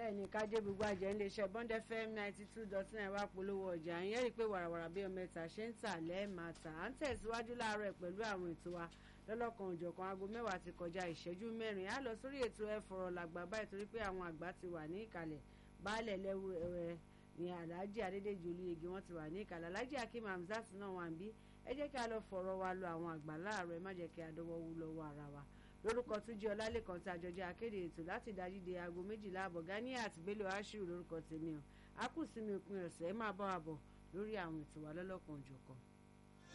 bẹ́ẹ̀ ni kájé gbogbo àjẹ́ ń lè ṣe bond fm ninety two dot nine wá polówó ọjà ń yẹ́rìí pé wàràwàrà bí ọmọ ẹ̀ta ṣe ń tà lẹ́ẹ̀máa tà à ń tẹ̀síwájú láàárọ̀ pẹ̀lú àwọn ètò wa lọ́lọ́kan òjọ̀kan aago mẹ́wàá ti kọjá ìṣẹ́jú mẹ́rin á lọ sórí ètò ẹ fọ̀rọ̀ làgbà báyìí torí pé àwọn àgbà ti wà ní ìkàlẹ̀ baálẹ̀ lẹ́wù ẹ̀ ní alhaji adédèjì olúyege wọn ti wà ní ìkàlẹ̀ alhaji akim hamzat náà wà ń bí ẹ jẹ́ kí a lọ fọ̀rọ̀ wa lọ àwọn àgbà láàárọ̀ ẹ má jẹ́ kí a dọwọ́ wú lọ́wọ́ ara wa lórúkọ túnjí ọlálẹ́kan tí àjọjẹ́ akéde ètò láti dájú de aago méjìlá àbọ̀ gani àti bello ashiru lórúkọ tèmi o a kù sínú ìpín ọ̀sẹ̀ ẹ máa bá wa bọ̀ lórí àwọn ètò wa lọ́lọ́kan òjọ̀kan.